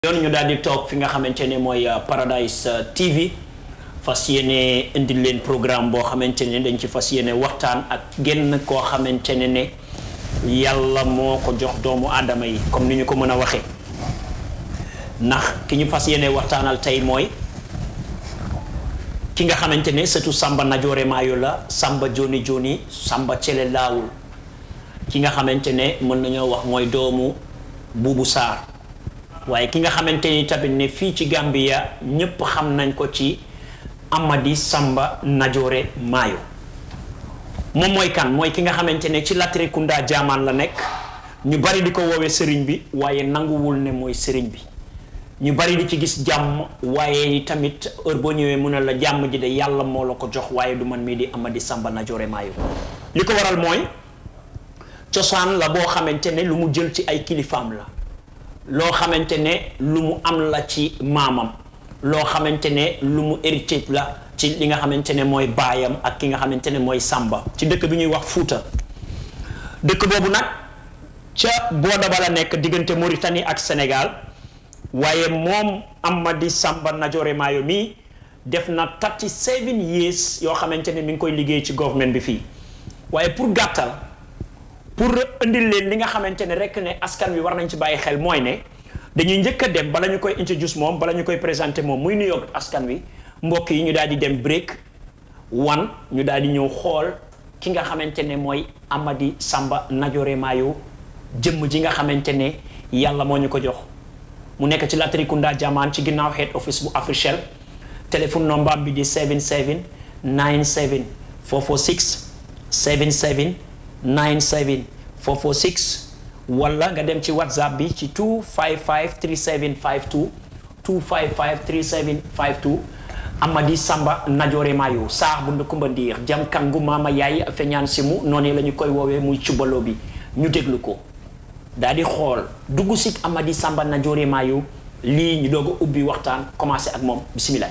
yoon ñu daal di toog fi nga xamante ne mooy Paradise TV fas yéene indi leen programme boo xamante ne dañ ci fas yéene waxtaan ak genn koo xamante ne ne yàlla moo ko jox doomu aadama yi comme ni ñu ko mën a waxee ndax ki ñu fas yéene waxtaanal tey mooy ki nga xamante ne surtout Samba Najoore Maayo la Samba Joni Joni Samba Cele Laawul ki nga xamante ne mën nañoo wax mooy doomu Buubu Saar waaye ki nga xamante ni tamit ne fii ci Gambia ñépp xam nañ ko ci Amadi Samba Najoore Maayo moom mooy kan mooy ki nga xamante ne ci Latrikunda jaamaan la nekk ñu bari di ko woowee sëriñ bi waaye nanguwul ne mooy sëriñ bi ñu bari di ci gis jàmm waaye tamit heure boo ñëwee mu ne la jàmm ji de yàlla moo la ko jox waaye du man mii di Amadi Samba Najoore Maayo li ko waral mooy cosaan la boo xamante ne lu mu jël ci ay kilifaam la loo xamante ne lu mu am la ci maamam loo xamante ne lu mu héritage la ci li nga xamante ne mooy baayam ak ki nga xamante ne mooy Samba ci dëkk bi ñuy wax Fuuta dëkk boobu nag ca booda ba la nekk diggante Mauritanie ak Sénégal waaye moom Amadi Samba Najoore Maayo mii def na thirty seven years yoo xamante ne mi ngi koy liggéey ci government bi fii waaye pour gàttal pour indil leen li nga xamante ne rek ne askan wi war nañ ci bàyyi xel mooy ne dañuy njëkk a dem bala ñu koy introduce moom bala ñu koy présenté moom muy nuyoo askan wi mbokk yi ñu daal di dem break one ñu daal di ñëw xool ki nga xamante ne mooy Amadi Samba Najoore Maayo jëmm ji nga xamante ne yàlla moo ñu ko jox mu nekk ci Latrikunda Jamaan ci ginnaaw head office bu Africell téléphone number bi di 77 97 446 77 97 446 wala nga dem ci whatsapp bi ci 255 3752 255 3752 Amadi Samba Najoore Maayo saax bu ndëkkumba ndiir jam kangu maama yaay feñaan si mu noonu la ñu koy woowee muy cubaloo bi ñu déglu ko daal di xool dugg si Amadi Samba Najoore Maayo lii ñu doog a ubbi waxtaan commencé ak moom bisimilah.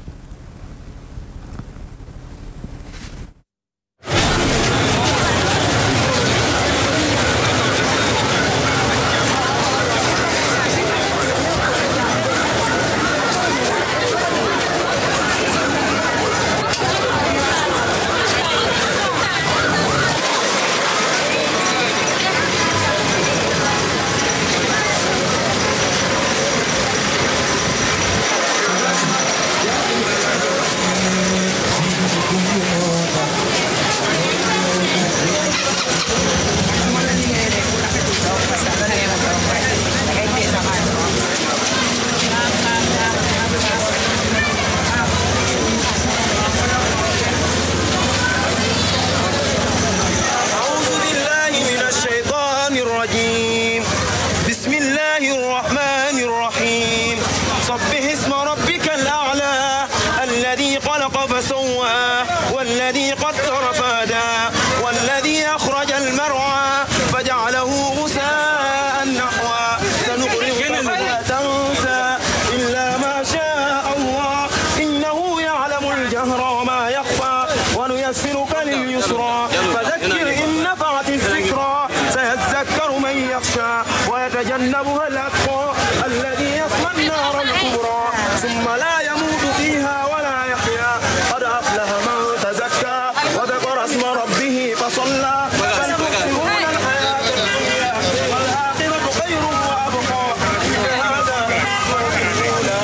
أعوذ بالله من الشيطان الرجيم بسم الله الرحمن الرحيم سبح اسم ربك الأعلى الذي خلق فسوى والذي قدر فهدى والذي أخرج المرعى فجعله غثاء نحوا سنقرئك فلا تنسى إلا ما شاء الله إنه يعلم الجهر وما يخفى ونيسرك لليسرى فذكر إن نفعت الذكرى سيذكر من يخشى ويتجنبها الأتقى الذي يصلى النار الكبرى ثم لا يموت فيها ولا يحيا قد أفلح من تزكى وذكر اسم ربه فصلى بل تؤثرون الحياة الدنيا والآخرة خير وأبقى إن هذا لا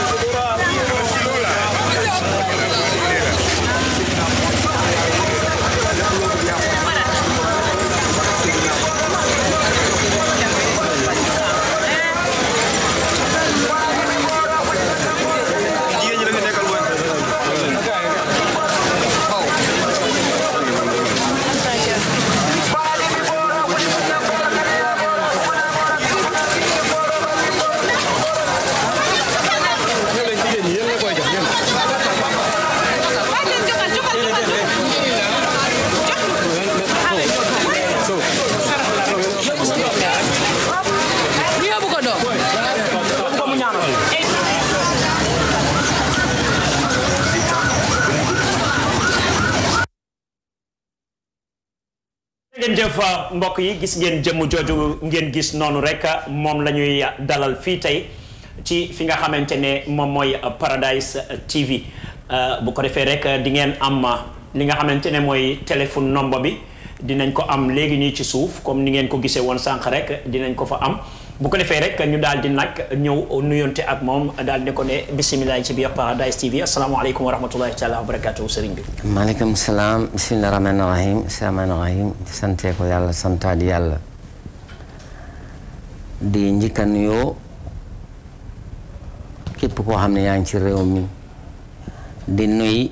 jigéen ñi la nga nekkal mooy ñu yóbbu ko doom ngeen jëf mbokk yi gis ngeen jëmm jooju ngeen gis noonu rek moom la ñuy dalal fii tey ci fi nga xamante ne moom mooy Paradise TV bu ko defee rek di ngeen am li nga xamante ne mooy téléphone nombre bi dinañ ko am léegi nii ci suuf comme ni ngeen ko gisee woon sànq rek dinañ ko fa am bu ko defee rek ñu daal di nag ñëw nuyonte ak moom daal di ko ne bisimilah ci biir Paradise TV asalaamaaleykum wa rahmatullahi taala wa barakatuhu sëriñ bi. maaleykum salaam bisimilah rahmaani rahim rahmaani rahim sante ko yàlla santaat yàlla di njëkk a nuyoo képp koo xam ne yaa ngi ci réew mi di nuy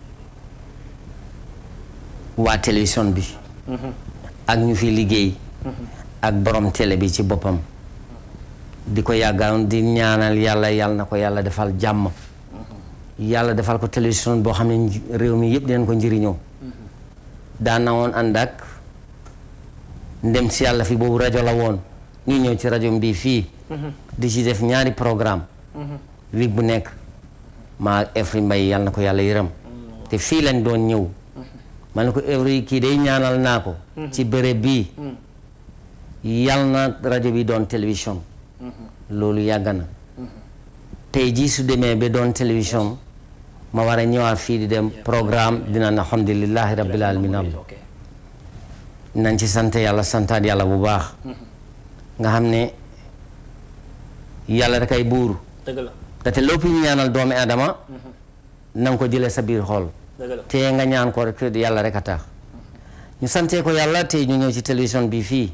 waa télévision bi ak ñu fi liggéey ak borom télé bi ci boppam di ko yàggaan di ñaanal yàlla yàlla na ko yàlla defal jàmm yàlla defal ko télévision boo xam ne réew mi yëpp dinañ ko njëriñoo daan na woon ànd ak ndem si yàlla fi boobu rajo la woon ñu ñëw ci rajo mbii fii di ci def ñaari programme week bu nekk maa Efri Mbay yàlla na ko yàlla yërëm te fii lañ doon ñëw ma ne ko Efri kii day ñaanal naa ko ci béréb bii yàlla na rajo bi doon télévision loolu yàgg na tey jii su demee ba doon télévision ma war a ñëwaat fii di dem programme dina na alhamdulilahi rabbil alamin am nañ ci sant yàlla santaat yàlla bu baax nga xam ne yàlla rek ay buur dëgg la te te lépp ñu ñaanal doomi adama na nga ko jëlee sa biir xol dëgg la te nga ñaan ko rek yàlla rek a tax ñu santee ko yàlla tey ñu ñëw ci télévision bi fii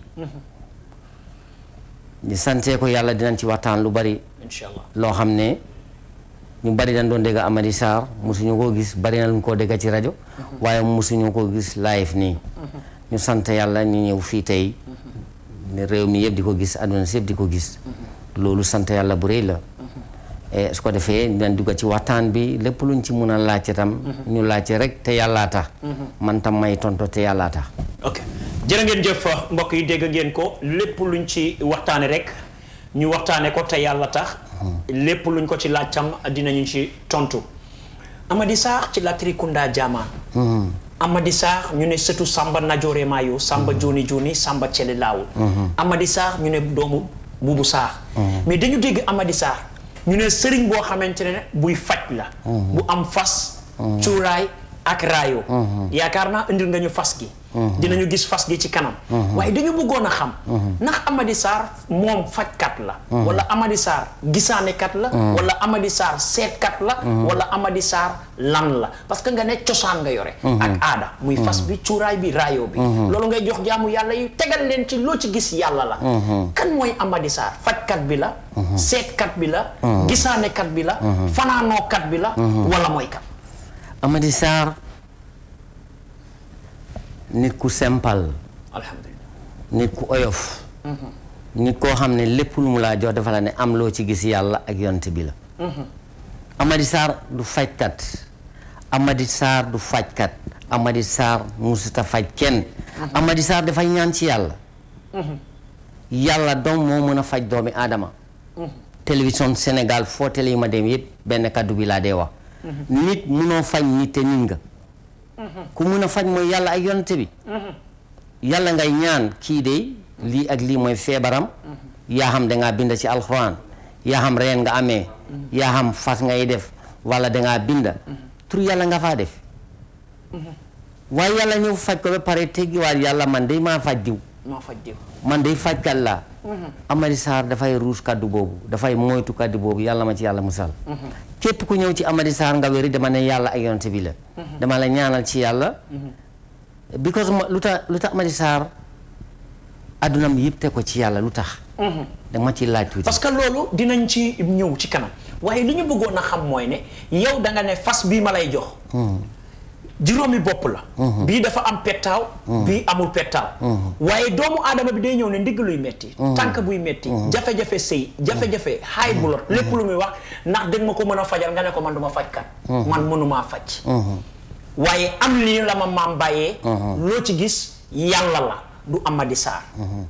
ñu santee ko yàlla dinañ ci waxtaan lu bari incha allah loo xam ne ñu bari dañ doon dégg Amady Sarr mosuñu koo gis bari na lu ñu koo dégg ci rajo waaye mosuñu koo gis live nii ñu sant yàlla ñu ñëw fii tey ne réew mi yëpp di ko gis àdduna si yëpp di ko gis loolu sant yàlla bu rëy la e su ko defee dinañ dugg ci waxtaan bi lépp luñ ci mun a laajte tam ñu laajte rek te yàllaa tax man tam may tonto te yàllaa tax ok jërë ngeen jëf mbokk yi dégg ngeen ko lépp luñ ci waxtaane rek ñu waxtaane ko te yàlla tax lépp luñ ko ci laaj tam dinañu ci tontu Amady Sarr ci Latrikunda Jaamaan Amady Sarr ñu ne sëtu Samba Najoore Maayo Samba Joni Joni Samba Cele Laawul Amady Sarr ñu ne doomu Buubu Sarr mais dañu dégg Amady Sarr ñu ne sëriñ boo xamante ne buy faj la bu am fas cuuraay ak raayo yaakaar naa indil nga ñu fas gi dinañu gis fas gi ci kanam waaye dañu bëggoon a xam ndax Amady Sarr moom fajkat la wala Amady Sarr gisaanekat la wala Amady Sarr seetkat la wala Amady Sarr lan la parce que nga ne cosaan nga yore ak aada muy fas bi cuuraay bi raayo bi loolu ngay jox jaamu yàlla yi tegal leen ci loo ci gis yàlla la kan mooy Amady Sarr fajkat bi la seetkat bi la gisaanekat bi la fanaanookat bi la wala mooy kat Amady Sarr nit ku simple alhamdulilah nit ku oyof nit koo xam ne lépp lu mu laa jox dafa la ne am loo ci gis yàlla ak yonte bi la Amady Sarr du fajkat Amady Sarr du fajkat Amady Sarr musuta faj kenn Amady Sarr dafay ñaan ci yàlla yàlla doom moo mën a faj doomi aadama télévision Sénégal foo télé yi ma dem yëpp benn kaddu bi laa dee wax nit munoo faj nit te nit nga ku mun a faj mooy yàlla ak yonte bi yàlla ngay ñaan kii de lii ak lii mooy feebaram yaa xam dangaa bind ci alxuraan yaa xam reen nga amee yaa xam fas ngay def wala dangaa binda tur yàlla nga faa def waaye yàlla ñëw faj ko ba pare teggiwaat yàlla man day maa faj diw maa faj diw man day fajkat laa Amady Sarr dafay ruus kaddu boobu dafay moytu kaddu boobu yàlla ma ci yàlla musal képp ku ñëw ci Amady Sarr nga wéri dama ne yàlla ak yonte bi la dama la ñaanal ci yàlla because ma lu tax lu tax Amady Sarr addunam yëpp te ko ci yàlla lu tax dama ci laaj tuuti parce que loolu dinañ ci ñëw ci kanam waaye li ñu bëggoon a xam mooy ne yow da nga ne fas bii ma lay jox juróomi bopp la bii dafa am pettaaw bii amul pettaaw waaye doomu aadama bi day ñëw ne ndigg luy metti tànk buy metti jafe-jafe sëy jafe-jafe high blood lépp lu muy wax ndax dégg ma ko mën a fajal nga ne ko man duma fajkat man mënumaa faj waaye am lii la ma maam bàyyee loo ci gis yàlla la du Amady Sarr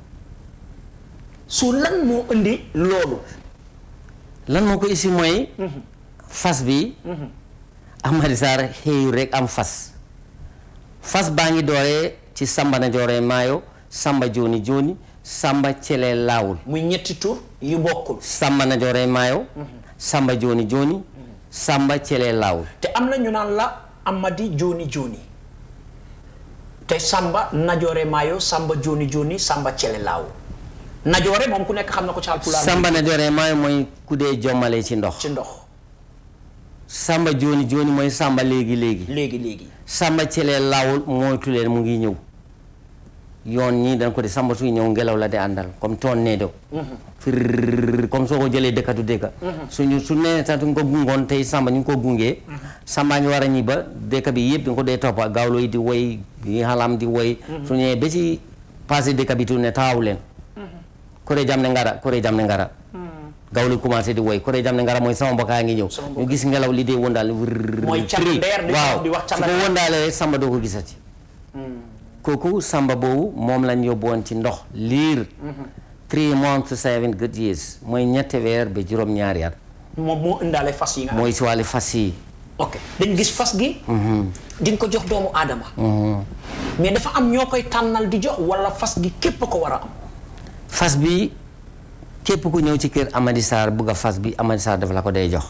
su lan moo indi loolu lan moo ko isi mooy fas bi Amady Sarr xëyu rek am fas fas baa ngi dooree ci Samba na jooree maayo Samba jooni jooni samba cele laawul muy ñetti tur yu bokkul samba najoore maayo samba joni joni samba cele laawul te am na ñu naan la amadi joni joni te samba najoore maayo samba joni joni samba cele laaw najoore moom ku nekk xam na ko ci Haalpulaar samba najoore maayo mooy ku dee jommale ci ndox ci ndox samba joni joni mooy samba léegi léegi léegi léegi samba cele laawul moytu leen mu ngi ñëw yoon ñii dañ ko di samba suy ñëw ngelaw la di àndal comme toon nee do fir comme soo ko jëlee dëkkatu dëkka suñu su nee sax ñu ko gungoon tey samba ñu ngi ko gungee samba ngi war a ñi ba dëkk bi yëpp di nga ko dee toppa gawlo yi di woy yi xalam di woy su ñëwee ba ci passé dëkk bi tu ne taxaw leen kore jam ne ngara kore jam ne ngara gawlo yi commencé di woy kore jam ne ngara mooy sama mbokkaa ngi ñëw Sama mbokk. ñu gis ngelaw li dee wëndaal Mooy càmm ndeer di waaw di wax su càmm ko ndeer. wëndaalee rek samba doo ko gisati kooku samba boobu moom lañ yóbbuwoon ci ndox liir three months to seven good years mooy ñetti weer ba juróom-ñaari at moom moo indaale fas yi nga am mooy si wàllu fas yi ok dañ gis fas gi di nga ko jox doomu aadama mais dafa am ñoo koy tànnal di jox wala fas gi képp ko war a am fas bi képp ku ñëw ci kër Amady Sarr bugg a fas bi Amady Sarr dafa la ko day jox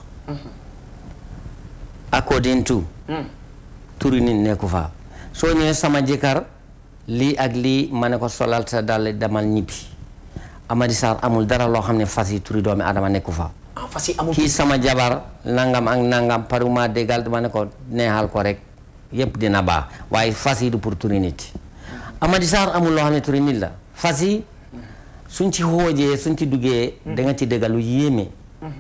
according to turi nit nekku fa soo ñëwee sama jëkkër lii ak lii ma ne ko solal sa dal demal ñibbi Amady Sarr amul dara loo xam ne fas yi turi doomi adama nekku fa ah fas yi amul kii sama jabar nangam ak nangam paruma déggal dama ne ko neexal ko rek yëpp dina baax waaye fas yi du pour turi nit Amady Sarr amul loo xam ne turi nit la fas yi suñ ci xoojee suñ ci duggee da nga ci déggal lu yéeme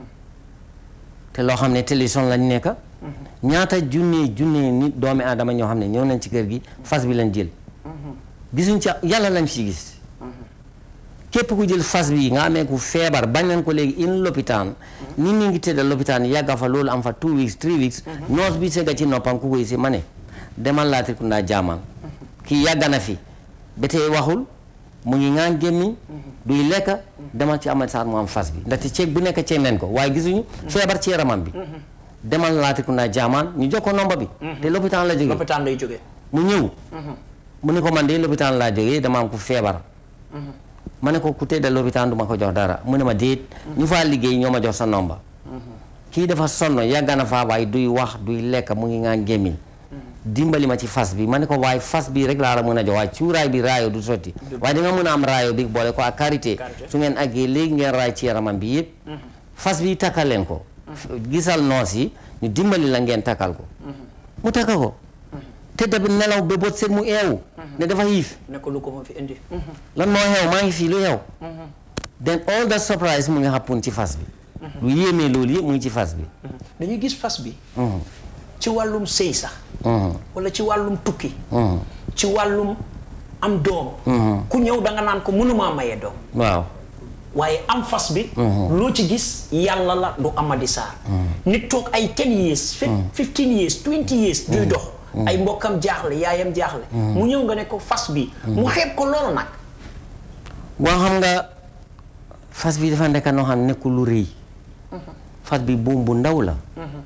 te loo xam ne télévision lañ nekk ñaata junne junne nit doomi aadama ñoo xam ne ñëw nañ ci kër gi fas bi lañ jël gisuñ ci yàlla lañ ci gis képp ku jël fas bi nga amee ku feebar bañ nañ ko léegi in lopitaan nit ñi ngi tëdd lopitaan yàgga fa loolu am fa two weeks three weeks noos bi sega ci noppam ku koy si ma ne demal Latrikunda jaamaan kii yàgga na fi ba tey waxul mu ngi ngaan gémmiñ duy lekk demal ci Amady Sarr mu am fas bi ndaxte ceeb bu nekk ceeb nañ ko waaye gisuñu feebar ci yaramam bi demal Latrikunda jaamaan ñu jox ko nomba bi te lopitaan la jógee lopitaan lay jógee mu ñëw mu ne ko man de lopitaan laa jógee dama am ku feebar ma ne ko ku tëdd lopitaan du ma ko jox dara mu ne ma déet ñu faa liggéey ñoo ma jox sa nomba kii dafa sonn yàgg na faa waaye duy wax duy lekk mu ngi ngaan gémmiñ dimbali ma ci fas bi ma ne ko waaye fas bi rek laa la mën a jox waaye cuuraay bi raayo du sotti waaye di nga mën a am raayo bi boole ko ak karité Karité. su ngeen àggee léegi ngeen raay ci yaramam bi yëpp fas bi takkal leen ko gisal noos yi ñu dimbali la ngeen takkal ko mu takka ko te da nelaw ba bët set mu eewu ne dafa xiif ne ko lu ko ma fi indi lan moo xew maa ngi fii lu xew then all that surprise mu ngi happen ci fas bi lu yéemee loolu yëpp mu ngi ci fas bi dañuy gis fas bi ci wàllum sëy sax Mhm. wala ci wàllum tukki Mhm. ci wàllum am doom ku ñëw da nga naan ko mënumaa maye doom waaw waaye am fas bi loo ci gis yàlla la du Amady Sarr nit toog ay 10 years fif- 15 years 20 years duy dox ay mbokkam jaaxle yaayam jaaxle mu ñëw nga ne ko fas bi mu xeeb ko loolu nag waaw xam nga fas bi dafa nekk noo xam nekkul lu rëy fas bi buum bu ndaw la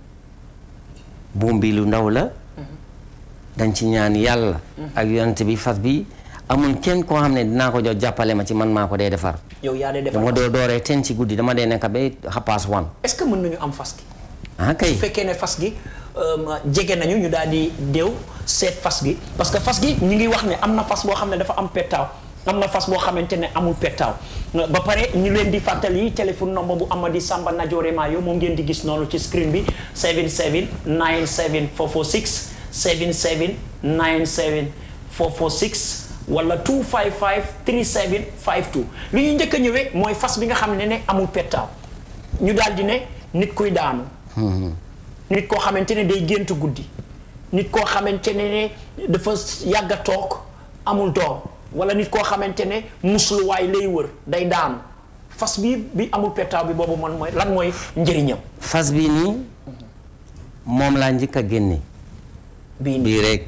buum bi lu ndaw la dañ ci ñaan yàlla ak yonent bi fas bi amul kenn koo xam ne dinaa ko jox jàppale ma ci man maa ko dee defar yow yaa dee defar dama fas. doo dooree ten ci guddi dama dee nekk ba xapaas wan est-ce que mën nañu am fas gi ah kay su fekkee ne fas gi euh, jege nañu ñu daal di déew seet fas gi parce que fas gi ñu ngi wax ne am na fas boo xam ne dafa am pettaaw am na fas boo xamante ne amul pettaaw ba pare ñu leen di fàttali téléphone number bu Amady Samba Najoore Mayo moom ngeen di gis noonu ci screen bi 77 97 446 77 97 446 wala 255 37 52 li ñu njëkk a ñëwee mooy fas bi nga xam ne ne amul pettaaw ñu daal di ne nit kuy daanu nit koo xamante ne day gént guddi nit koo xamante ne ne dafa yàgg a toog amul doom wala nit koo xamante ne musluwaay lay wër day daanu fas bi bi amul pettaaw bi boobu man mooy lan mooy njëriñam fas bi nii moom laa njëkk a génne bii nii bii rek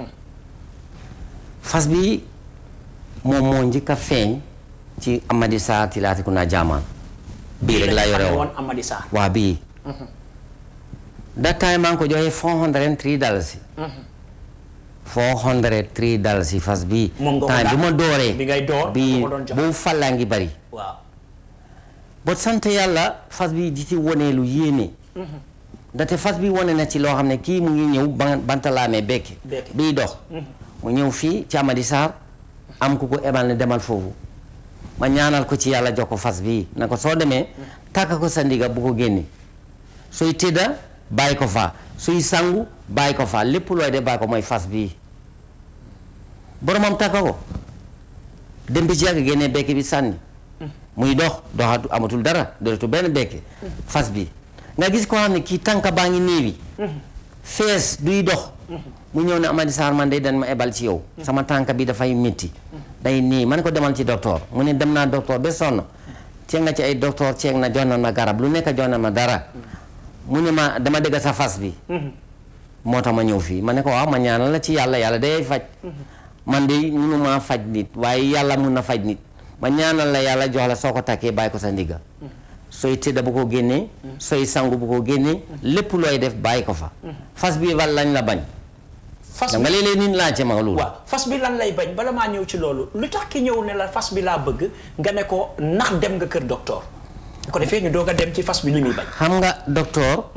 fas bi moom moo njëkk a feeñ ci Amady Sarr ci Latrikunda jaamaan bii rek laa yore woon woon Amady Sarr waa bii that time maa ngi ko joxee four hundred and three dollars four hundred three dalasi fas bii Moom nga ko temps bi daan- ma dooree bi ngay door bi nga ko doon jox. boobu fàllaa ngi bari waaw ba sant yàlla fas bi di ci wone lu yéeme ndaxte fas bi wone na ci loo xam ne kii mu ngi ñëw ban bantalaamee bekki Bekki. biy dox mu ñëw fii ci Amady Sarr am ku ko ebal ne demal foofu ma ñaanal ko ci yàlla jox ko fas bii na ko soo demee tàkk ko sa ndiga bu ko génne sooy tëdda bàyyi ko fa suy sangu bàyyi ko fa lépp looy de bàyyi ko mooy fas bii boromam tàkk ko dem bi ci yàgg génnee bekki bi sànni muy dox doxatu amatul dara dootul benn bekki fas bi nga gis koo xam ne kii tànka baa ngi néewi fees duy dox mu ñëw ne Amady Sarr man de dañ ma ebal ci yow sama tànk bi dafay métti day nii man ko demal ci docteur mu ne dem naa docteur ba sonn ceeg nga ci ay docteur ceeg na jox na ma garab lu nekk jox na ma dara mu ne ma dama dégg sa fas bi moo tax ma ñëw fii ma ne ko waaw ma ñaanal la ci yàlla yàlla day faj man de munu maa faj nit waaye yàlla mun na faj nit ma ñaanal la yàlla jox la soo ko takkee bàyyi ko sa ndigga sooy tëdda bu ko génnee sooy sangu bu ko génnee lépp looy def bàyyi ko fa fas bi wal lañ la bañ fas da nga bi léeg-léeg nit laajte ma loolu waaw fas bi lan lay bañ bala maa ñëw ci loolu lu tax ki ñëw ne la fas bi laa bëgg nga ne ko ndax dem nga kër docteur bu ko defee ñu doog a dem ci fas bi li muy bañ xam nga docteur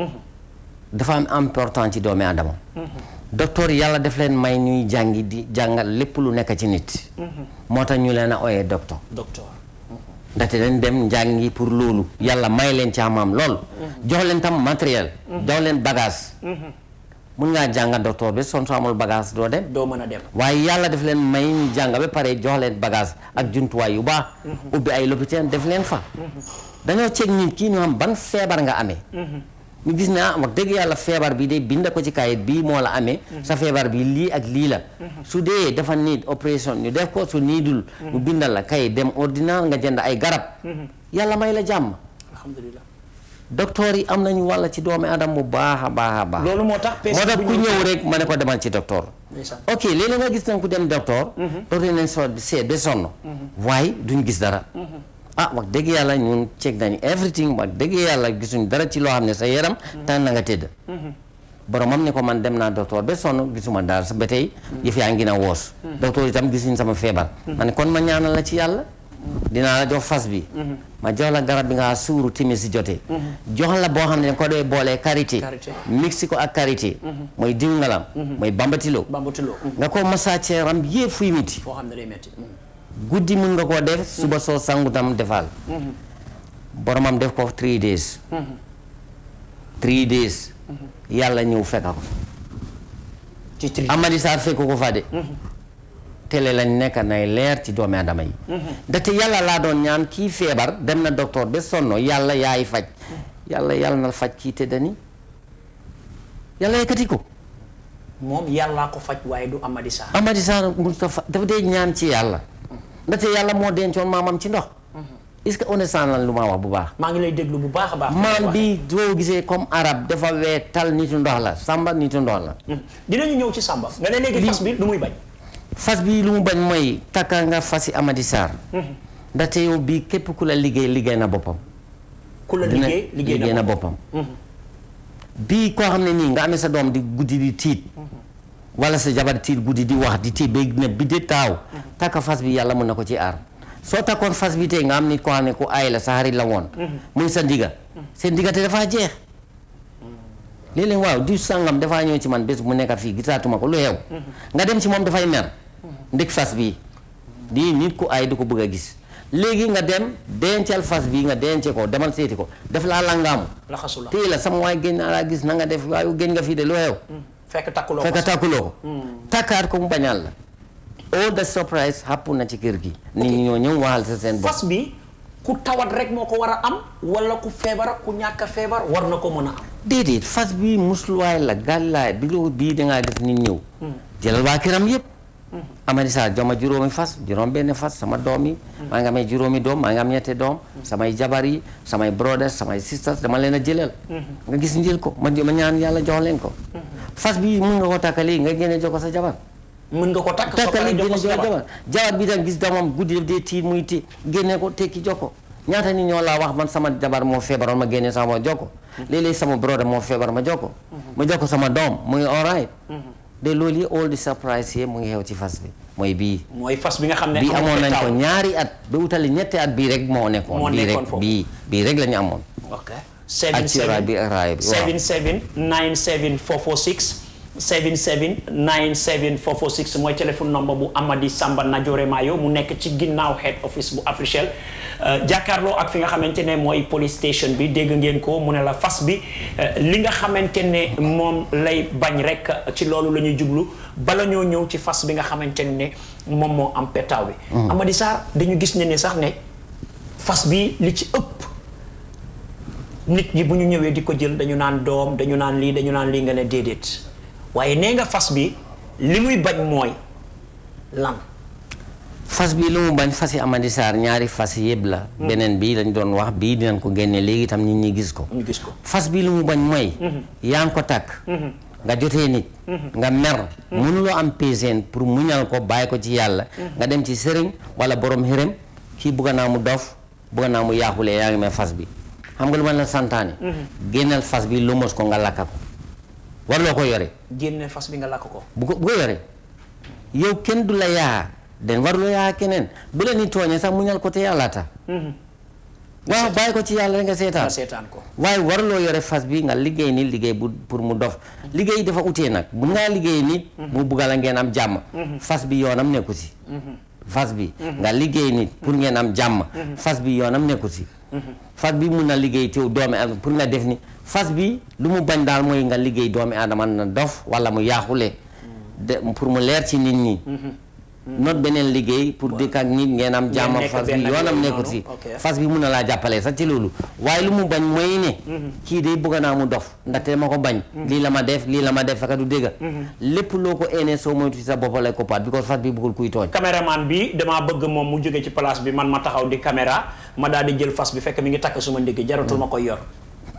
dafa am important ci doomi adama docteur yàlla daf leen may ñuy jàngi di jàngal lépp lu nekk ci nit moo tax ñu leen a ooyee docteur docteur ndaxte dañ dem njàngi pour loolu yàlla may leen ci amaam lool jox leen tam matériel jox leen bagage mun ngaa jànga docteur bi son soo amul bagage doo dem doo mën a dem waaye yàlla daf leen may ñu jàng ba pare jox leen bagage ak jumtuwaay yu baax ubbi ay lopitaan def leen fa dañoo ceeg nit kii ñu xam ban feebar nga amee ñu gis ne ah wax dëgg yàlla feebar bi de bind ko ci kayit bii moo la amee sa feebar bi lii ak lii la su dee dafa need opération ñu def ko su niidul ñu bindal la kayit dem ordinaire nga jënd ay garab yàlla may la jàmm alhamdulilah docteur yi am nañu wàlla ci doomi adam bu baax a baax a baax loolu moo tax moo tax ku ñëw rek ma ne ko demal ci docteur ndeysaan ok léeg-léeg nga gis nañ ku dem docteur docteur nañ soo seet ba sonn waaye duñ gis dara ah wax dëgg yàlla ñun check nañu everything wax dëgg yàlla gisuñ dara ci loo xam ne sa yaram tan na nga tëdd boromam ne ko man dem naa docteur ba sonn gisuma dara sa ba tey yëf yaa ngi na woos docteur itam gisuñ sama feebar ma ne kon ma ñaanal la ci yàlla dinaa la jox fas bi ma jox la garab bi nga suuru timis si jotee jox la boo xam ne ko doy boolee karité Karité. mixi ko ak karité mooy diw ngalam mooy bambatilo bambatuloo nga ko massage yaram bi yëpp fuy miti foo xam ne day metti guddi mun nga koo def suba soo sangu tam defal boromam def ko three days three days yàlla ñëw fekka ko ci tri Amady Sarr fekk ko fa de télé lañ nekk nay leer ci doomi adama yi ndaxte yàlla laa doon ñaan kii feebar dem na docteur ba sonno yàlla yaay faj yàlla yàlla na faj kii te dani yàlla yëkkati ko moom yàllaa ko faj waaye du Amady Sarr Amady Sarr Moustapha dafa dee ñaan ci yàlla ndaxte yàlla moo dencoon maamam ci ndox est-ce que understand lan lu ma wax bu baax maa ngi lay déglu bu baax a baax maam bi doo gisee comme arab dafa wee tal nitu ndox la samba nitu ndox la dinañu ñëw ci Samba nga ne léegi fas bi lu muy bañ fas bi lu mu bañ mooy takka nga fasi Amady Sarr ndaxte yow bii képp ku la liggéey liggéey na boppam ku la dina liggéey liggéey liggéey na na ko boppam bii koo xam ne nii nga amee sa doom di guddi di tiit wala sa jabar tiit guddi di wax di tiit ba ne bi de taaw takka fas bi yàlla mën na ko ci aar soo takkoon fas bi tey nga am nit koo xam ne ku aay la sa xarit la woon muy sa ndiga seen ndiga te dafaa jeex léeg-léeg waaw di sàngam dafaa ñëw ci man bés mu nekk fii gisaatuma ko lu xew nga dem ci moom dafay mer ndik fas bi di nit ku aay du ko bëgg a gis léegi nga dem dencal fas bi nga dence ko demal seeti ko def laa langaamu laxasu la téye la sama waay génn naa laa gis na nga def waaye génn nga fii de lu xew fekk takkuloo fekk fas tàkkuloo ko takkaat ko mu bañal la all the surprise happen na ci kër gi nit ñi ñoo ñëw waxal sa seen bopp fas bi ku tawat rek moo ko war a am wala ku feebar ak ku ñàkk a feebar war na ko mën a am déedéet fas bi musluwaay la gàllaay bi lu bii dangaa gis nit ñëw jëlal waa këram yëpp Amady Sarr jox ma juróomi fas juróom benn fas sama doom yi maa ngi amee juróomi doom maa ngi am ñetti doom samay jabar yi samay brothers samay sisters dama leen a jëlal nga gis njël ko ma ma ñaan yàlla jox leen ko fas bi mun nga ko takkali nga génne jox ko sa jabar mën nga ko takk soo takkali paree jox génne ko sa jox jabar jabar jabar bi tam gis doomam guddi def dee tiit muy ti génne ko tekki jox ko ñaata nit ñoo laa wax man sama jabar moo feebaroon ma génne sama jox ko léeg-léeg sama brother moo feebar ma jox ko ma jox ko sama doom muy all right de loolu yi all the surprise yi mu ngi xew ci fas bi mooy bii mooy fas bi nga xam ne bii amul amoon nañ ko petaaw. ñaari at ba utali ñetti at bii rek moo nekkoon Moo bii nekkoon rek foofu. bii bii rek la ñu amoon ok ak ci raay bi ak raay bi waaw 77 97 446 77 97 446 mooy téléphone number bu Amady Samba Najore Mayo mu nekk ci ginnaaw head office bu Africell jàkkaarloo ak fi nga xamante ne mooy police station bi dégg ngeen ko mu ne la fas bi euh, li nga xamante ne moom lay bañ rek ci loolu la ñuy jublu bala ñoo ñëw ci fas bi nga xamante ne moom moo am petaaw bi. Amady Sarr dañu gis ne ne sax ne fas bi li ci ëpp. nit ñi bu ñu ñëwee di ko jël dañu naan doom dañu naan lii dañu naan lii nga ne déedéet waaye nee nga fas bi li muy bañ mooy lan fas bi lu mu bañ fas yi Amady Sarr ñaari fas yëpp la beneen bi lañ doon wax bii dinañ ko génne léegi tam nit ñi gis ko ñu gis ko fas bi lu mu bañ mooy yaa ngi ko takk nga jotee nit nga mer mënuloo am patience pour muñal ko bàyyi ko ci yàlla nga dem ci sëriñ wala borom xërëm kii bugga naa mu dof bugga naa mu yaaxulee yaa ngi may fas bi xam nga lu ma la santaane génneel fas bi lu mos ko nga lakka ko warloo ko yore génne fas bi nga lakk ko bu ko bu ko yore yow kenn du la yaa den waruloo yaa keneen bu la ni tooñee sax muñal ko te yàlla tax waaw bàyyi ko ci yàlla rek nga seetaan nga seetaan ko waaye waruloo yore fas bi nga liggéey ni liggéey bu pour mu dof liggéey dafa utee nag mun ngaa liggéey nit mu bugga la ngeen am jàmm fas bi yoonam nekku si fas bi nga liggéey nit pour ngeen am jàmm fas bi yoonam nekku si fas bi mun na liggéey teew doomi adama pour nga def ni fas bi lu mu bañ daal mooy nga liggéey doomi adama na dof wala mu yaaxule de pour mu leer ci nit ñi not beneen liggéey pour dëkk ak nit ngeen am jàmm nekk fas bi benn ak yoonam yow nekkut noonu, si ok. fas bi mun na laa jàppale sax ci loolu waaye lu mu bañ mooy ne kii de bëgg naa mu dof ndaxte ma ko bañ lii la ma def lii la ma def fekk du dégg lépp loo ko eenee soo moytu ci sa bopp lay koppaat because fas bi bëggul kuy tooñ caméraman bi damaa bëgg moom mu jóge ci place bi man ma taxaw di caméra ma daal di jël fas bi fekk mi ngi takk suma ndigg jaratul ma koy yor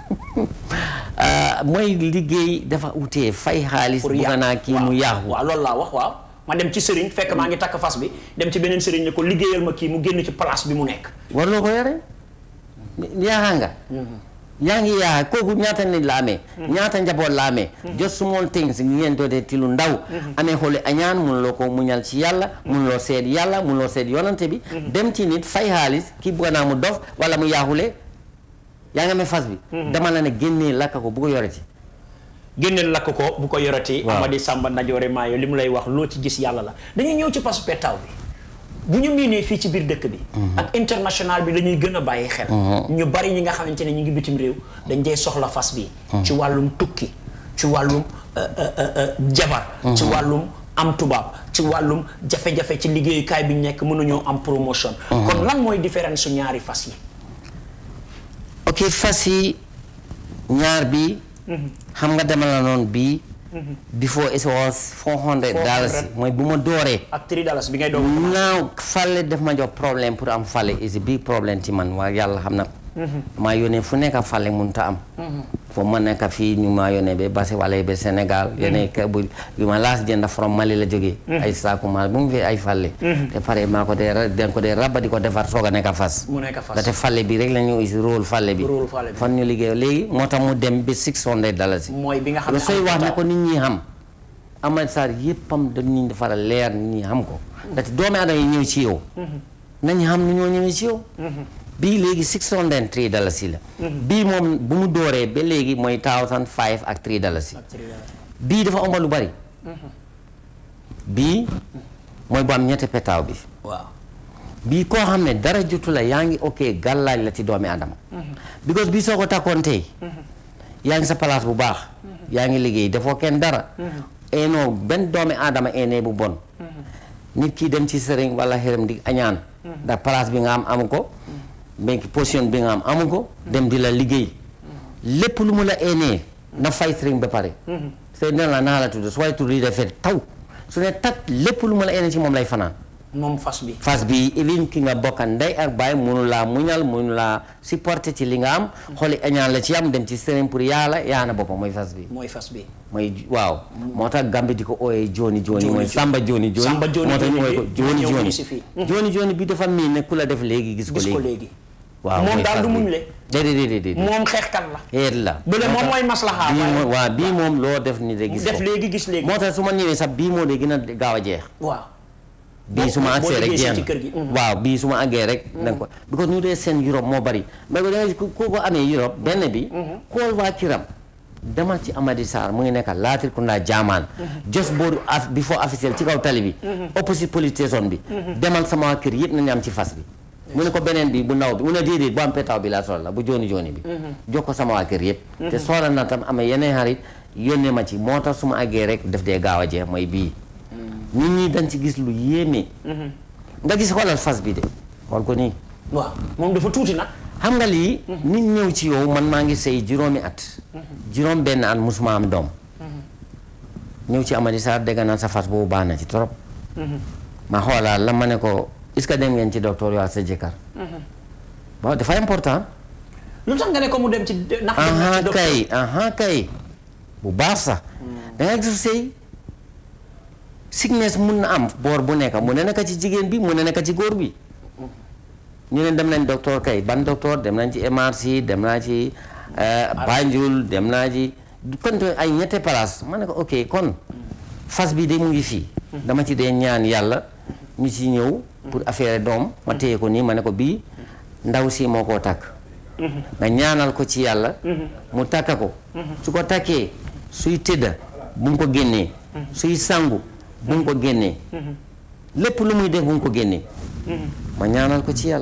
Ah, mooy liggéey dafa utee fay xaalis pour bëgg yàqu naa kii waaw, mu yaaxu waaw loolu laa wax waaw ma dem ci sëriñ fekk maa ngi takk fas bi dem ci beneen sëriñ ne ko liggéeyal ma kii mu génn ci place bi mu nekk warloo ko yore yaaxa nga yaa ngi yaaxa kooku ñaata nit la amee ñaata njaboot la amee just small things ngeen dootee ti lu ndaw amee xooli añaan munuloo ko muñal ci yàlla munuloo seet yàlla munuloo seet yonante bi dem ci nit fay xaalis kii bugga naa mu dof wala mu yaaxule yaa ngi amee fas bi dama la ne génnee lakka ko bu ko yore ci génneel lakk ko bu ko yorati Waaw. Amady Samba Najoore Maayo li mu lay wax loo ci gis yàlla la dañuy ñëw ci pasu pettaaw bi bu ñu miinee fii ci biir dëkk bi ak international bi la ñuy gën a bàyyi xel ñu bari ñi nga xamante ne ñu ngi bitim réew dañ dee soxla fas bi ci wàllum tukki ci wàllum euh, euh, euh, euh, jabar ci wàllum am tubaab ci wàllum jafe-jafe ci liggéeyukaay bi ñu nekk mënuñoo am promotion kon lan mooy différence su ñaari fas yi ok fas yi ñaar bi xam nga dama la noonu bii before it was 400 dollars 400. mooy bu ma dooree ak 3 dollars bi ngay doog naaw fale daf ma jox problème pour am fale is a big problème ci man waa yàlla xam na ko maa yónnee fu nekk fale mun ta am foo ma nekk fii ñu maa yónnee ba Basse wala ba Sénégal yónnee ka bu yu ma laas jënd from Mali la jógee ay saaku ma bu mu fi ay fale te pare maa ko dee ra- den ko dee rabba di ko defar soog a nekk fas mu nekk fas ndaxte fale bi rek la ñu is rôle fale bi Rôle fale bi. fan ñu liggéey léegi moo tax mu dem ba 600 dollars mooy bi nga xam lu ne sooy am wax ne petaaw. ko nit ñi xam Amady Sarr yëppam dañuy defar leer nit ñi xam ko ndaxte doomi aadama yi ñëw ci yow nañu xam ni ñoo ñëwee ci yow bii léegi 603 dalasi la bii moom bu mu dooree ba léegi mooy 1005 ak 3 dalasi ak 3 dollars. bii dafa ëmb lu bari bii mooy bu am ñetti petaaw bi waaw bii koo xam ne dara jotu la yaa ngi ok gàllaaj la ci doomi adama because bii soo ko takkoon tey yaa ngi sa place bu baax yaa ngi liggéey dafoo kenn dara eenoo benn doomi adama eenee bu bon nit ki dem ci sëriñ wala xërëm di añaan ndax place bi nga am amu ko mais position bi nga am amu ko dem di la liggéey lépp lu mu la eenee na fay sëriñ ba pare sëriñ dina la naa la tudd su waaye tudd yi dafay taw su ne tat lépp lu mu la eenee ci moom lay fanaan moom fas bi fas bi even ki nga bokka ndey ak baay munu laa muñal munu laa supporter ci li nga am xooli añaan la ci am dem ci sëriñ pour yàlla yaana boppam mooy fas bi mooy fas bi mooy waaw moo tax gambi di ko ooyee joni joni Joni mooy joni. samba joni joni Samba joni moo tax ñu joni ooyee ko bi joni ñëw joni fii si fii. joni joni bi dafa miin ne ku la def léegi gis ko gis ko léegi léegi waaw moom mooy daal fas du bi. muñ le déedéet déedéet déedéet moom xeexkat la xeet la bële moom mooy maslaha bii waaye- moom waaw bii moom loo def ni de gis def ko léegi gis léegi moo tax su ma ñëwee sax bii moo de gën a gaaw a jeex waaw bii su ma boo agsee rek liggéey jeex ci na kër gi, mhm. waaw bii su ma àggee rek da nga ko because ñu dee seen Europe moo bari mais ba da nga ku ko amee Europe benn bi xool waa kiram demal ci Amady Sarr mu ngi nekk Latrikunda Jaamaan just booru af before officiel ci kaw tali bi opposite police station bi demal sama waa kër yëpp nañu am ci fas bi mu ne ko beneen bi bu ndaw bi mu ne déedéet bu am pétaw bi laa soxla bu jooni jooni bi jox ko sama waa kër yëpp te soxla na tam amee yeneen xarit yónnee ma ci moo tax su ma àggee rek def dee gaaw a jeex mooy bii nit ñi dañ ci gis lu yéeme nga gis xoolal fas bi de xool ko nii waaw moom dafa tuuti nag xam nga lii nit ñëw ci yow man maa ngi sëy juróomi at juróom benn at musuma am doom ñëw ci Amady Sarr dégg naa sa fas boobu baax na ci trop ma xoolaat la ma ne ko est-ce que dem ngeen ci docteur yoo ak sa jëkkër bon dafa important lu tax nga ne ko mu dem ci ndax dem na aha ci docteur kay aha kay bu baax sax da nga gis sëy sickness mun na am boor bu nekk mu ne nekk ci jigéen bi mu ne nekk ci góor bi ñu ne dem nañ docteur kay ban docteur dem nañ ci MRC dem naa ci euh, Banjul dem naa ci kon te ay ñette place ma ne ko ok kon fas bi de mu ngi fii dama ci dee ñaan yàlla ñu ci ñëw pour affaire doom ma téye ko nii ma ne ko bii ndaw si moo koo takk nga ñaanal ko ci yàlla mu takka ko su ko takkee suy tëdda bu mu ko génnee suy sangu bu mu ko génnee lépp lu muy def bu mu ko génnee ma ñaanal ko ci yàlla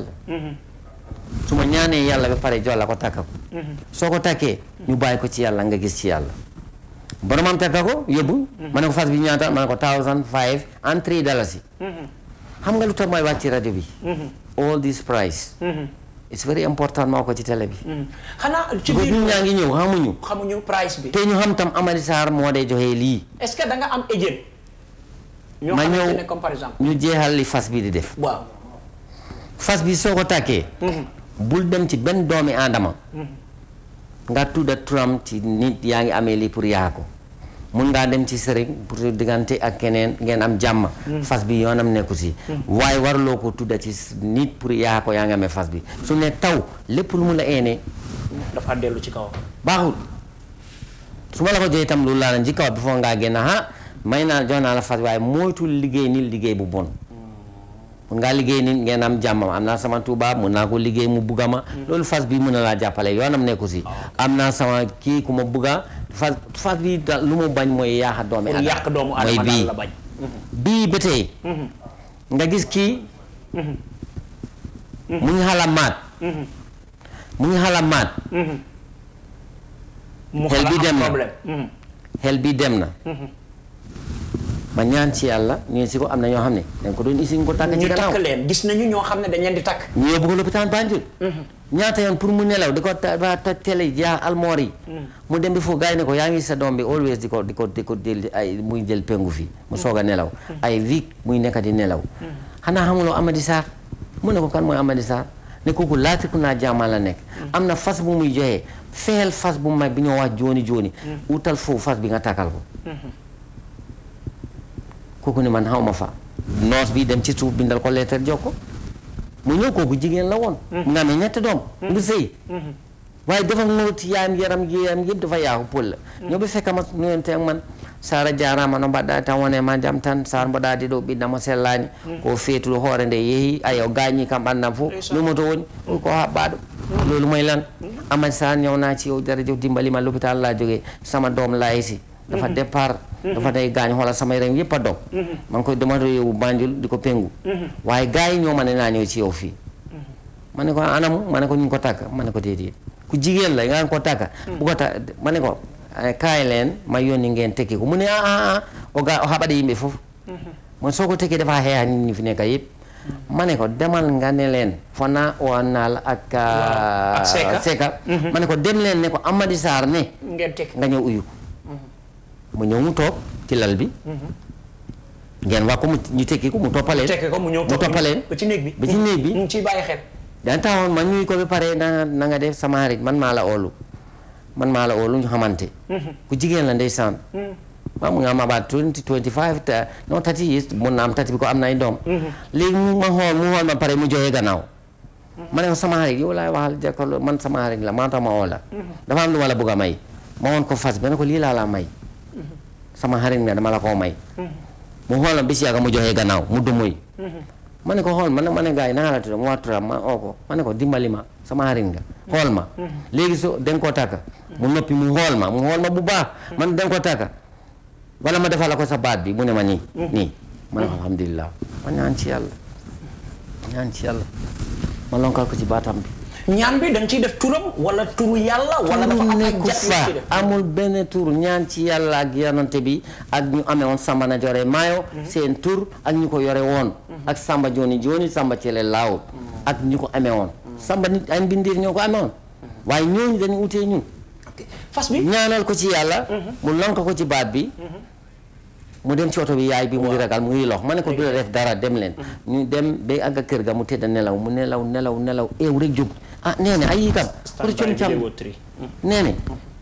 su ma ñaanee yàlla ba pare jox la ko takka ko soo ko takkee ñu bàyyi ko ci yàlla nga gis ci yàlla boromam takka ko yóbbu ma ne ko fas bi ñaata ma ne ko thousand five and three dalasi xam nga lu tax may wàcc ci rajo bi all this price it's very important maa ko ci télé bi xanaa ci ko biir nit ñaa ngi ñëw xamuñu xamuñu price bi te ñu xam tam Amady Sarr moo dee joxe lii est-ce que da nga am agent ñoo ma xamante ñëw ne comme par exemple ñu jeexal li fas bi di def waaw fas bi soo ko tàkkee bul dem ci benn doomi aadama nga tudda turam ci nit yaa ngi amee lii pour yaa ko mun ngaa dem ci sëriñ pour diggante ak keneen ngeen am jàmm fas bi yoonam nekku si waaye warloo ko tudda ci nit pour yaa ko yaa ngi amee fas bi su ne taw lépp lu mu la eenee dafa dellu ci kaw baaxul su ma la ko joxee itam loolu laa la njëkkaw bi foo ngaa génn ah may naa jox naa la fas waaye moytul liggéey ni liggéey bu bon mun ngaa liggéey nit ngeen am jàmmam am naa sama tubaab mun naa ko liggéey mu bugga ma loolu fas bi mun na laa jàppale yoonam nekku si am naa sama kii ku ma bugga fas fas bi da- lu mu bañ mooy yaaxa doomi pour adama yàq doomu mooy adama bii daal la bañ bii ba tey nga gis kii mu ngi xala maat mu ngi xala maat mu Xel bi xalaat dem na. problème Mhm. xel bi dem na ma ñaan ci yàlla ñu si ko am na ñoo xam ne dañ ko doon isi nga ko tàkk ci ñu gannaaw takk leen gis nañu ñoo xam ne dañ leen di takk ñu yóbbu ko lopitaan Banjul ñaata yoon pour mu nelaw di ko ta- ba toj télé yaa almoor yi mu dem bi foofu gars yi ne ko yaa ngi sa doom bi always di ko di ko di ko jël ay muy jël pengu fii mu soog a nelaw ay week muy nekk di nelaw xanaa xamuloo Amady Sarr mu ne ko kan mooy Amady Sarr ne kooku laatiku naa jaamaa la nekk am na fas bu muy joxe fexeel fas bu mag bi ñoo wax jooni jooni utal foofu fas bi nga takkal ko kooku ne man xaw ma fa noos bi dem ci suuf bindal ko lettre jox ko mu ñëw kooku jigéen la woon mu nga amee ñetti doom ngi sëy waaye dafa ngurut yaayam yaram yaram yëpp dafa yaaku pël la ñoo bi fekka ma nuyonte ak man sara jarama no mbaɗɗa tan wone ma jaam tan sar mboɗadi ɗo ɓiɗɗamo sellani ko feetuɗo hoore nde yeehi ayo gañi kam ɓandam fof numoto woni ɗum ko haɓɓaɗo lolu moy lan amad sar ñawnaci o daradio dimbalima l'hôpital la jogue sama doom laysi dafa départ dafa day gaañ xoolal sama yaram yëpp a dog man koy dama doon yóbbu Banjul di ko pengu waaye gars yi ñoo ma ne naa ñëw ci yow fii ma ne ko anamu ma ne ko ñu ngi ko takk ma ne ko déedéet ku jigéen la nga ko takk bu ko takk ma ne ko eh, kaay leen ma yónni ngeen tekki ko mu ne ah ah ah o ga o haɓaɗe yimɓe fof mo soo ko tekki dafa xeexa nit ñi fi nekk yëpp ma ne ko demal nga ne leen fona o naal ak ak Seka. Seka ma ne ko dem leen ne ko Amady Sarr ne ngeen tekk nga ñëw uyu ko mu ñëw mu toog ci lal bi ngeen wax ko mu ñu tekki ko mu toppaleen tekk ko mu ñëw mu toog toppaleen ba ci néeg bi ba ci néeg bi mu ngi ciy bàyyi xel daan taxawoon ma ñuy ko ba pare na na nga def sama xarit man maa la oolu man maa la oolu ñu xamante ku jigéen la ndeysaan ma mu nga am about 20 25 te non tati years mun na am tati bi ko am na ay doom léegi mu ma xool mu xool ma pare mu joxe gannaaw ma ne ko sama xarit yow laay waxal jàkkaarloo man sama xarit la maa tax ma woo la dafa am lu ma la bëgg a may ma woon ko fas ba ne ko lii laa la may sama xarit nga dama la koo may mu xoolam bis yàgga mu joxee gannaaw mu dumuy ma ne ko xool ma ne ma ne gars yi nanga la tudd mu wax turam ma oo ko ma ne ko dimbali ma sama xarit nga xool ma léegi so den koo tàkka mu noppi mu xool ma mu xool ma bu baax man den ko tàkka wala ma defal la ko sa baat bi mu ne ma nii nii ma ne ko alhamdulilah ma ñaan ci yàlla ñaan ci yàlla ma lonkal ko ci baatam bi ñaan bi dañ ciy def turam wala turu yàlla wala dafa turu am ay nekku jat yu fa ci def amul benn tur ñaan ci yàlla ak yonante bi ak ñu amee woon Samba na jore maayo seen tur ak ñu ko yore woon ak Samba joni joni Samba cele laaw ak ñu ko amee woon Samba nit ay mbindiir ñoo ko amee woon waaye ñooñu dañu utee ñun Ok. fas bi ñaanal ko ci yàlla mu lonk ko ci baat bi mu dem ci oto bi yaay bi mu ngi ragal mu ngi lox ma ne ko du la def dara dem leen ñu dem ba àgg kër ga mu tëdd nelaw mu nelaw nelaw nelaw eew rek jóg ah nee na ay yi kam pour com cam nee ne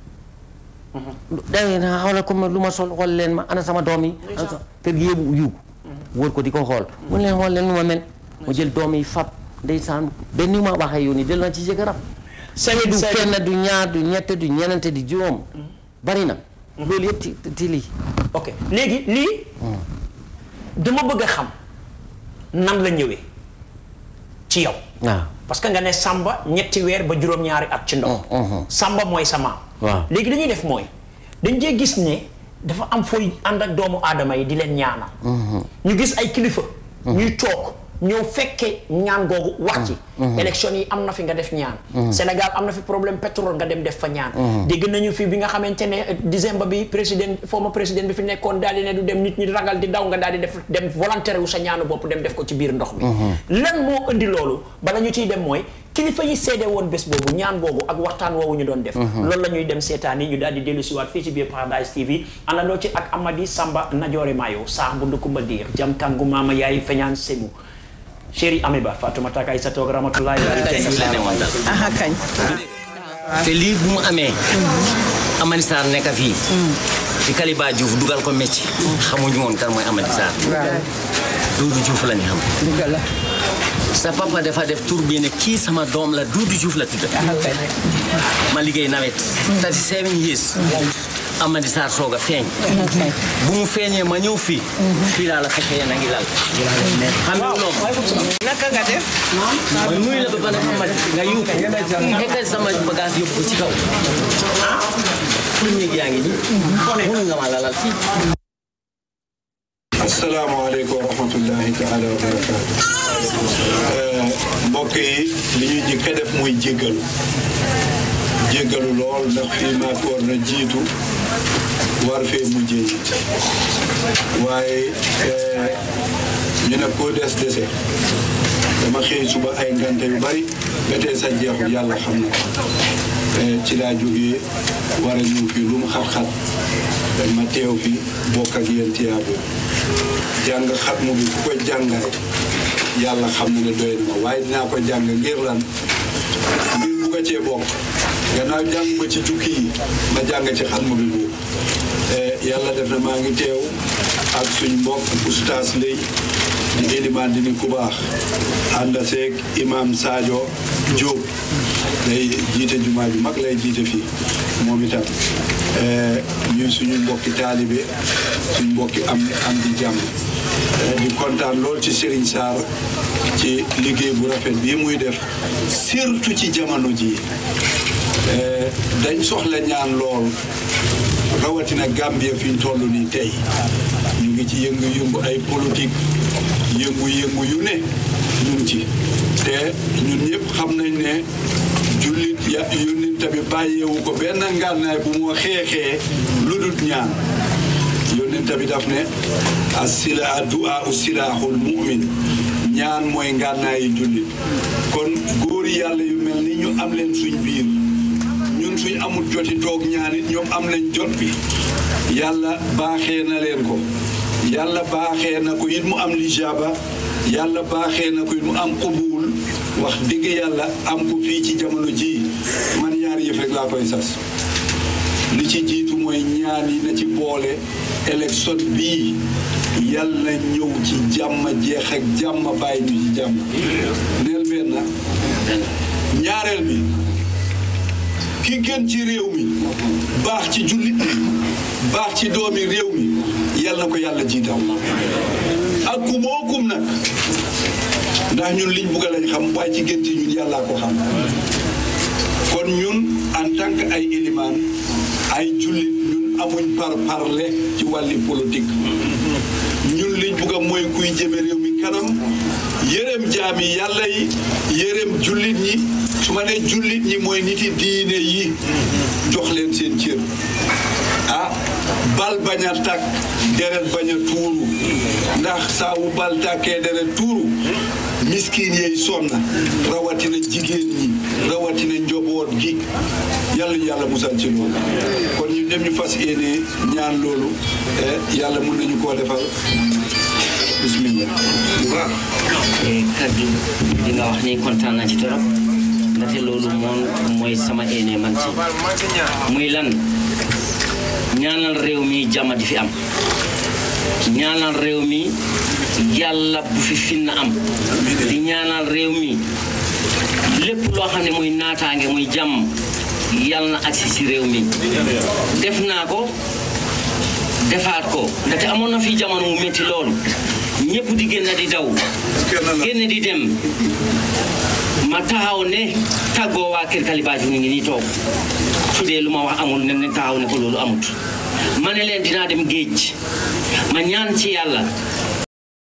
day na xawla comme lu ma sol xool leen ma ana sama doom yi ana sa kër gi yëpp yuug wër ko di ko xool mu ne leen xool leen nu ma mel mu jël doom yi fab ndeysaan benn ni ma waxee yow nii del na ci jëkkëram Seydou du Seydou kenn du ñaar du ñett du ñenente di juróom bari na loolu yëpp ci ci lii ok léegi lii dama bëgg a xam nan la ñëwee ci yow waaw parce que nga ne Samba ñetti weer ba juróom-ñaari at ci ndox Samba mooy sa maam Waaw. léegi dañuy def mooy dañ cee gis ne dafa am fooy ànd ak doomu aadama yi di leen ñaanal ñu gis ay kilifa ñuy toog ñëw fekke ñaan googu wax ci élection yi am na fi nga def ñaan Sénégal am na fi problème pétrole nga dem def fa ñaan dégg nañu fi bi nga xamante ne euh, décembre bi président former président bi fi nekkoon daal di ne du dem nit ñi ragal di daw nga daal di def dem volontaire wu sa ñaanu bopp dem def ko ci biir ndox mi lan moo indi loolu bala ñu ciy dem mooy kilifa yi seede woon bés boobu ñaan boobu ak waxtaan woowu ñu doon def loolu la ñuy dem seetaan yi ñu daal di dellu siwaat fii ci biir Paradise TV àndandoo ci ak Amady Samba Najoore Mayo saax bu ndukumba diir jam kàngu maama yaay feñaan semu chéri Amiba Fatoumata Kay sa toog rahmatullahi aha kañ te lii bu mu amee Amady Sarr nekk fii ci Kaliba Diouf dugal ko métti xamuñu woon kan mooy Amady Sarr Doudou Diouf la ñu xam dëgg la sa papa dafa def tur bi ne kii sama doom la Doudou Diouf la tudd aha kañ ma liggéey nawet 37 years Amady Sarr soog a feeñ bu mu feeñee ma ñëw fii fii laa la fekkee na ngi lal xam nga loolu naka nga def ma nuyu la ba pare Amady nga yuuxu nekkal sama bagage yóbbu ko ci kaw pour néeg yaa ngi nii mun nga ma lalal fii asalaamaaleykum wa rahmatullahi taala wa barakaatu mbokk yi li ñuy jëkk a def mooy jéggalu jéggalu lool ndax fii maa fi war na jiitu war fee mujjee it waaye eh, ñu ne koo des dese dama xëy suba ay ngante yu bari ba tey sa jeexul yàlla xam na ko Eh, ci laa jógee war a ñëw fii lu mu xat-xat ma teew fi bokk ak yéen tiyaabu jàng xatmu bi ku ko jàngaay yàlla xam na ne doy na ma waaye dinaa ko jàng ngir lan ngir bugg a cee bokk gannaaw jàng ma ci jukki yi ma jàng ci xatmu bi boobu yàlla def na maa ngi teew ak suñ mbokk oustaz lay di élimaan di nit ku baax ànd seeg imam Sadio Diop day jiite jumaa ju mag lay jiite fii moom itam ñuy suñu mbokki taalibe suñu mbokki am am di jàmm di kontaan lool ci Serigne Sarr ci liggéey bu rafet bii muy def surtout ci jamono ji dañ soxla ñaan lool rawatina Gambia fi ñu toll nii tey ñu ngi ci yëngu-yëngu ay politique yëngu-yëngu yu ne ñu ngi ci te ñun ñëpp xam nañ ne jullit ya yónnent bi bàyyeewu ko benn ngànnaay bu moo xeexee lu dul ñaan yónnent bi daf ne as sila du'a u silaaxul mu'min ñaan mooy ngànnaayi jullit kon góori yàlla yu mel ni ñu am leen suñ biir ñun suñ amul joti toog ñaanit ñoom am nañ jot bi yàlla baaxee na leen ko yàlla baaxee na ko it mu am lijaaba yàlla baaxee na ko it mu am qubuul wax dëgg yàlla am ko fii ci jamono ji man ñaar yëf rek laa koy sas li ci jiitu mooy ñaan yi na ci boole élection bii yàlla na ñëw ci jàmm jeex ak jàmm bàyyi ñu ci jàmm neel benn ñaareel bi ki gën ci réew mi baax ci jullit mi baax ci doomi réew mi yal na ko yàlla jiital ak ku moo kum nag ndax ñun liñ bugg lañ xam waaye ci gën ci ñun yàllaa ko xam kon ñun en tant que ay élimaan ay jullit ñun amuñ par parle ci wàlli politique ñun liñ bugg a mooy kuy jëme réew mi kanam yërëm jaami yàlla yi yërëm jullit ñi su ma nee jullit ñi mooy niti diine yi jox leen seen cër ah bal bañ a tàkk deret bañ a tuuru ndax saa wu bal tàkkee deret tuuru miskin yeey sonna rawatina jigéen ñi rawatina njoboot gi yàlla ñu yàlla musal ci loolu kon ñu dem ñu fas yéene ñaan loolu yàlla mun nañu koo defal bismillah waaw kaddu li nga wax ni kontaan naa ci torop ndaxte loolu moom mooy sama éene man ci muy lan ñaanal réew mi jàmm di fi am ñaanal réew mi yàlla bu fi finna am di ñaanal réew mi lépp loo xam ne muy naataange muy jàmm yàlla na agsi si réew mi def naa ko defaat ko ndaxte amoon na fi jamono mu métti loolu ñëpp di génn di daw génn di dem ma taxaw ne tàggoo waa kër Kalibaaji ñu ngi nii toog su dee lu ma wax amul ne taxaw ne ko loolu amut ma ne leen dinaa dem géej ma ñaan ci yàlla